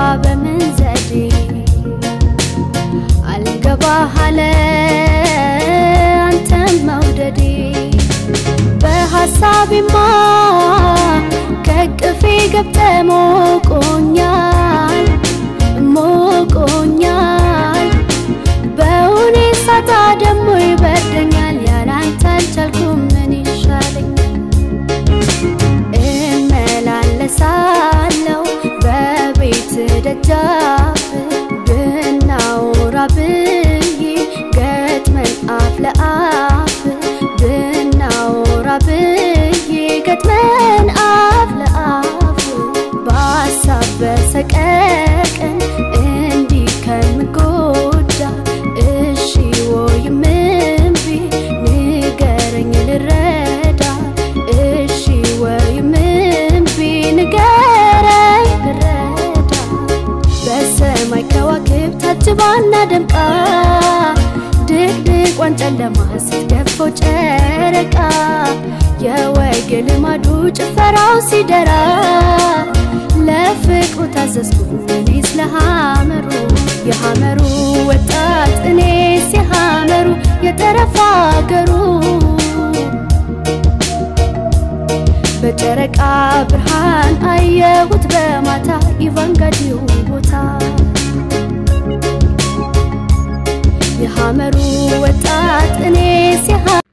በምን ዘዴ አልገባህ አለ አንተን መውደዴ በሐሳቤማ ከቅፌ ገብተ ሞቆኛል ሞቆኛል በውኔ ሳታ ደሞ ይበርደኛል ያላንተ አልቻልኩም ምን ይሻለኛል እመላለሳለሁ በቤት ደጃፍ ብናወራ ብዬ ገጥመን አፍ ለአፍ ብናወራ ብዬ ገጥመን አፍ ለአፍ በሀሳብ በሰቀቀን እንዲህ ከምጎዳ እሺ ወይም እምቢ ንገረኝ ልረዳ እሺ ወይም እምቢ ንገረኝ ልረዳ በሰማይ ከዋክብት ታጅባና ደምቃ ድቅድቋን ጨለማ ስትገፈው ጨረቃ የወግ ልማዱ ጭፈራው ሲደራ ለፍቅሩ ታዘዝኩኝ እኔስ ለሐመሩ የሐመሩ ወጣት እኔስ የሐመሩ የጠረፋ አገሩ በጨረቃ ብርሃን አየሁት በማታ ኢቫንጋዲው ቦታ የሐመሩ ወጣት እኔስ የሐ